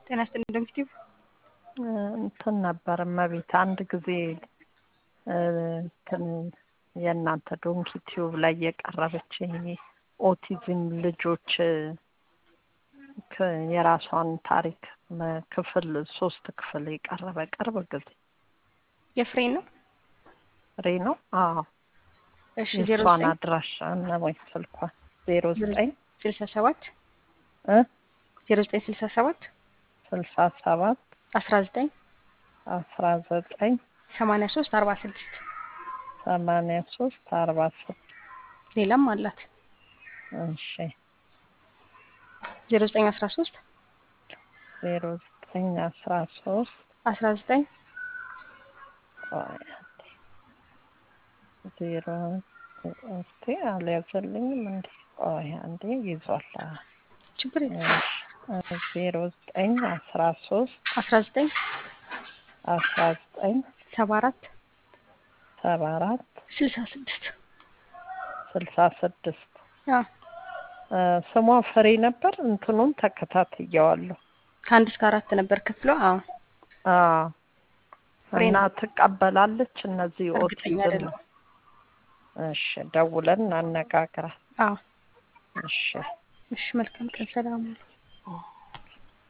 ጤና ይስጥልኝ ዶክቲቭ እንትን ነበር እመቤት አንድ ጊዜ እንትን የእናንተ ዶንኪ ቲዩብ ላይ የቀረበች ኦቲዝም ልጆች የራሷን ታሪክ ክፍል ሶስት ክፍል የቀረበ ቅርብ ጊዜ የፍሬ ነው ፍሬ ነው። አዎ እሺ ዜሮ የእሷን ዘጠኝ አድራሻ እና ወይ ስልኳን ዜሮ ዘጠኝ ስልሳ ሰባት እ ዜሮ ዘጠኝ ስልሳ ሰባት ስልሳ ሰባት አስራ ዘጠኝ አስራ ዘጠኝ ሰማንያ ሶስት አርባ ስድስት ሰማንያ ሶስት አርባ ስድስት ሌላም አላት እሺ ዜሮ ዘጠኝ አስራ ሶስት ዜሮ ዘጠኝ አስራ ሶስት አስራ ዘጠኝ ቆይ አንዴ ዜሮ እስቲ አልያዘልኝም እንዴ ቆይ አንዴ ይዟል ችግር የለም ዜሮ ዘጠኝ አስራ ሶስት አስራ ዘጠኝ አስራ ዘጠኝ ሰባ አራት ሰባ አራት ስልሳ ስድስት ስልሳ ስድስት አዎ ስሟ ፍሬ ነበር። እንትኑን ተከታትየዋለሁ። ከአንድ እስከ አራት ነበር ክፍሏ። አዎ አዎ ፍሬ እና ነው። ትቀበላለች እነዚህ እርግጠኛ ኦቲዝም። አይደለሁም። እሺ ደውለን እናነጋግራት። አዎ እሺ እሺ መልካም ቀን ሰላም